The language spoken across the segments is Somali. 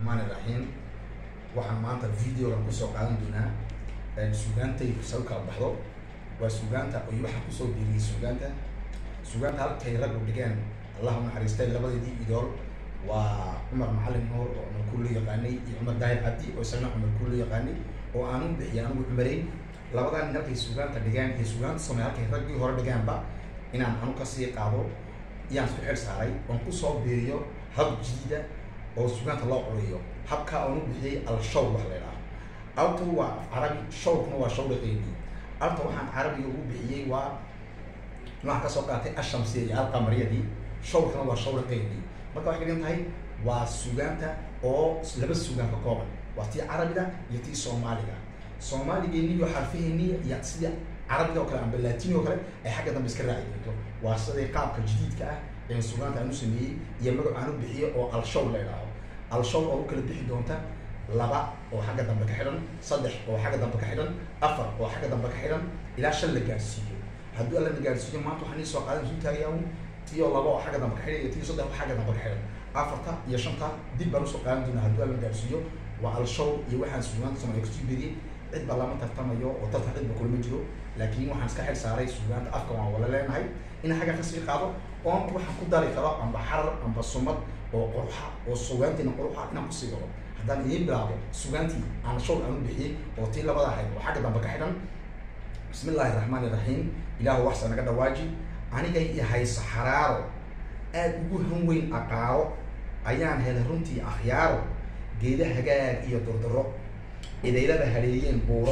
raxmaan iraxiim waxaan maanta videogan kusoo qaadan doonaa sugaantaydu sa u kala baxdo waa sugaanta iyo waxaan kusoo biiriyey sugaanta sugaanta halkay raggu dhigeen allahu naxariistay labadeedii idool waa cumar macalin nuur oo cumar kulle yaqaanay iyo cumar daahir cabdi oo isagana cumar kulle yaqaanay oo aanu bixiyay anigu cumareyn labadan nin halkay sugaanta dhigeen iyo sugaanta samey halkay raggii hore dhigeenba inaan anu kasii qaado iyaan isku xil saaray oon kusoo biiriyo hab jadiida oo sugaanta loo curiyo habkaa oonu bixiyey al-shaw wax la idhaha altu waa af carabi shawrkuna waa shawriqeydii alta waxaan carabiga ugu bixiyey waa waxaan kasoo qaatay ashamsiya iyo alqamariyadii shawrkuna waa shawriqeydii marka waxay ka dhigan tahay waa sugaanta oo laba sugaan ka kooban waa tii carabiga iyo tii soomaaliga soomaaligeeni iyo xarfaheeni iyo sidii carabiga oo kale amba latini oo kale ay xagga dambe iska raaci doonto waa siday qaabka jadiidka ah ee sugaanta aan u sameeyey iyo magac aan u bixiyey oo al-shaw la idhaaho al-shaw oo u kala bixi doonta laba oo xagga dambe ka xidhan saddex oo xagga dambe ka xidhan afar oo xagga dambe ka xidhan ilaa shan la gaarsiiyo hadduu alla na gaarsiiyo maanta waxaan ii soo qaadan isu taagayaa tiyo laba oo xagga dambe ka xidhan iyo tiyo saddex oo xagga dambe ka xidhan afarta iyo shanta dib baan usoo qaadan doonaa hadduu alla na gaarsiiyo waa al-shaw iyo waxaan sugaanta soomaaliya kusii beriyey cid baa lama tartamayo oo tartan cid ba kulama jiro laakiin waxaan iska xil saaray sugaanta afka waan wala leenahay in xagga kasii qaado oon waxaan ku dari karo amba xarar amba sumad oo quruxa oo sugaantiina quruxa inaan kusii galo haddaan idiin bilaabo sugaantii aan shawl aan u bixiyey oo tii labada ahayd oo xagga dambe ka xidhan bismi illaahi raxmaan iraxiim ilaahu waxsa naga dhawaaji anigay i hayso xaraaro aad ugu han weyn aqaaro ayaan helay runtii akhyaaro geeda hagaag iyo durduro idaylada haleeyeen buuro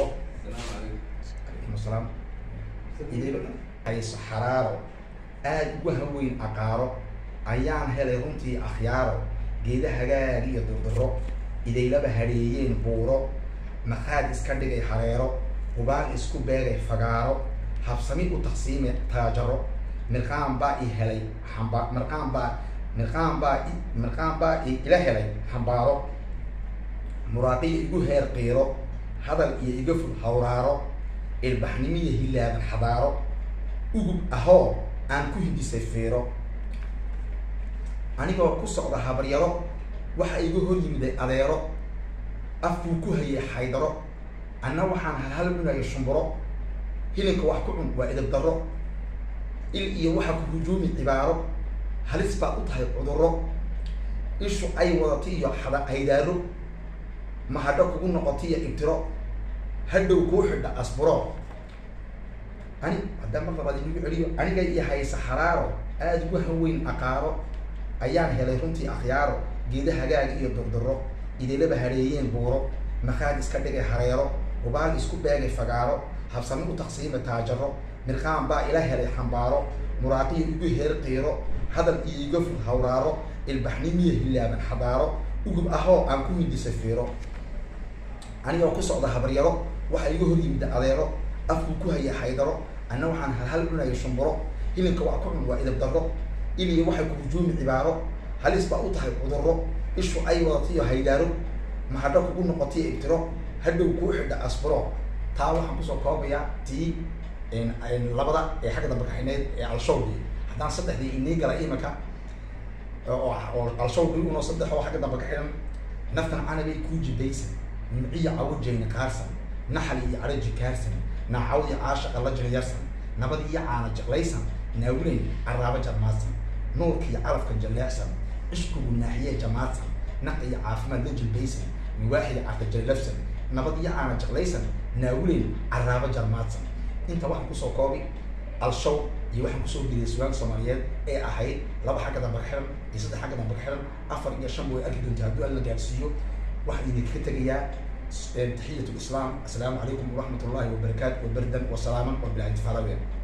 alaykum asalaam idaylada hayso xaraaro aad ugu han weyn aqaaro ayaan helay runtii akhyaaro geeda hagaag iyo durduro idaylaba hadheeyeen buuro maqaad iska dhigay hareero hubaan isku beegay fagaaro habsami u taqsiime taajaro mirqaan baa i helay amba mirqaan baa mirqaan baa mirqaan baa i ila helay xambaaro muraaqiya igu heer qiiro hadal iyo iga ful hawraaro ilbaxnimiya hilaaban xadaaro ugub ahoo aan ku hindisay fiiro anigoo ku socda habaryaro waxa iga hor yimiday adeero afkuu ku hayay xaydaro anna waxaan halhal cunaya shumburo hilinka wax ku cun waa idab darro il iyo waxa ku hujuumi cibaaro halis baad u tahay cudurro ishu ay wadata iyo xada haydaaro mahadho kugu noqota iyo ibtiro hadhow kuu xidha asburo ani haddaan mar labaad inagu celiyo aniga iyo haysa xaraaro aada ugu hanweyn aqaaro ayaan helay runtii akhyaaro geeda hagaag iyo durduro idaylaba hareeyeen buuro maqaad iska dhigay hareero hubaal isku beegay fagaaro habsami u taqsiima taajaro mirqaan baa ila helay xambaaro muraaqiya igu heer qiiro hadal iyo iga ful hawraaro ilbaxnimiya hilaaban xadaaro ugub ahoo aan ku hindisay fiiro anigoo ku socda habaryaro waxa iga hor yimid adeero afkuu ku haya xaydaro anna waxaan halhal cunaya shumburo hilinka wax ku cun waa idab darro iliyo waxay ku hujuumi cibaaro halis baa u tahay cudurro ishu ay wadatayo haydaaro mahadho kugu noqotayo ibtiro hadhow kuu xidha asburo taa waxaan kusoo koobayaa tii labada ee xagga dambe kaxinayd ee al-shawdii haddaan saddexdii inii gala imika oo al-shawdii unoo saddex oo xagga dambe ka xidhan naftan canabay kuu jibaysan nimciya cawajayna kaarsan naxal iyo caraji kaarsan naacawdi caashaqa la jiryarsan nabad iyo caana jeclaysan naawilay caraabo jarmaadsan nuurka iyo calafka jaleecsan cishkugu naaxiye jamaadsan naq iyo caafimaad la jilbaysan miwaaxida carta jallafsan nabad iyo caana jeclaysan naawilay caraabo jarmaadsan inta waxaan kusoo koobi al-shaw iyo waxaan kusoo geliyay sugaanka soomaaliyeed ee ahayd laba xagga dambe ka xihan iyo saddex xagga dambe ka xihan afar iyo shan way arki doonta hadduu alla gaarsiiyo waxaan idinkaga tegayaa taxiyat lislaam assalaamu calaykum waraxmat ullahi wabarakaatu wabardan wasalaaman wabilahi tifaalaween